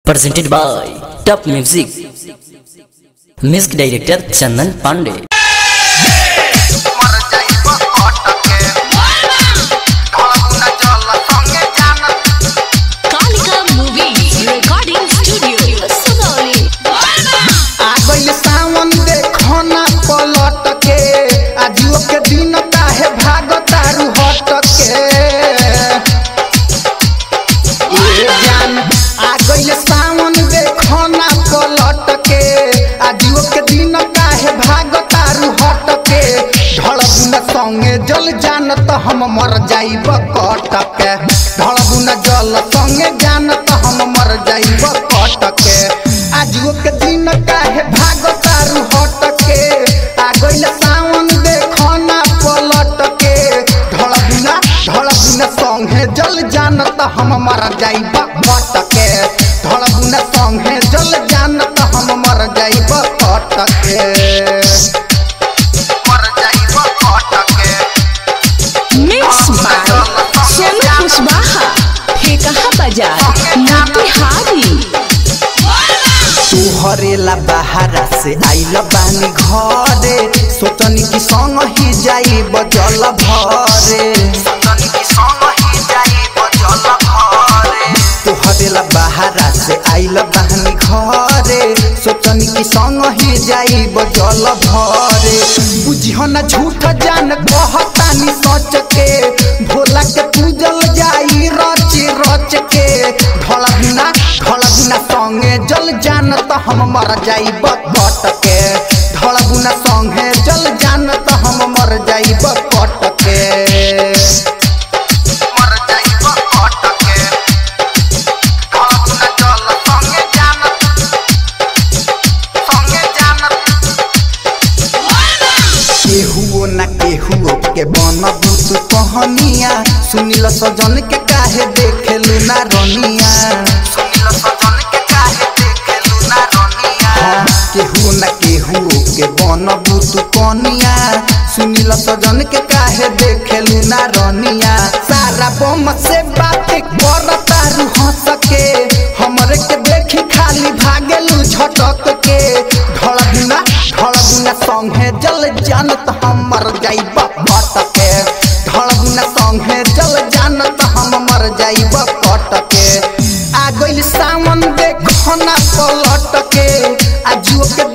presented by Top Music. Music director Chandan Pandey. मर जाइब अटके ढलगुना जल संगे जान Kalika Movies Recording Studio, Sugauli. आ गइल सावन देखो ना पलट के आजियो के दिन काहे भाग तारू हट के ये जान आ गइल सावन देखो ना पलट के आजियो के दिन काहे भाग तारू हट के ढलगुना संगे जल जान त हम मर जाइब कट के ढलगुना जल संगे जान त हम मर जाइब कट के आजुओ के दिन काहे भाग तारू हट के आ गइल सावन देखो ना पलट के ढलगुना ढलगुना संगे जल जान त हम मर जाइब कट के ढलगुना संगे जल जान त हम मर जाइब कट के मर जाइब कट के Mix by Sonu Kushwaha, Phekaha Bazaar, Motihari. तुहरेला बाहरा से आइल बानी घरे सोचनी कि संग ही जाई बजल भरे सोचनी कि संग ही जाई बजल भरे तुहरेला बाहरा से आइल बानी घरे सोचनी कि संग ही जाई बजल भरे बुझियो ना झूठ जान कहतानी सच के भोला के पूजल जाई रच रच के ढोला बिना ढोला बिना संगे जल जान त हम मर जाइब कट के ढोला बिना संगे जल जान त हम मर जाइब कट के मर जाइब कट के ढोला बिना जल संगे जान संगे जान केहुओ ना केहुओ के बन बुतु कहनिया सुनिल सजन के काहे देखेलु ना रनिया सुनिल सजन के काहे देखेलु ना रनिया केहुओ ना केहुओ के बन बुतु कहनिया सुनिल सजन के काहे देखेलु ना रनिया सारा बम से बात कर तारू हंस के हमरे के देखी खाली भागेलु झटक के ढोला बिना ढोला बिना संगे जल जानत हम मर जाइब कट के ढोला बिना संगे जल जानत हम मर जाइब कट के आ गइल सावन देखो ना पलट के आ जुओ के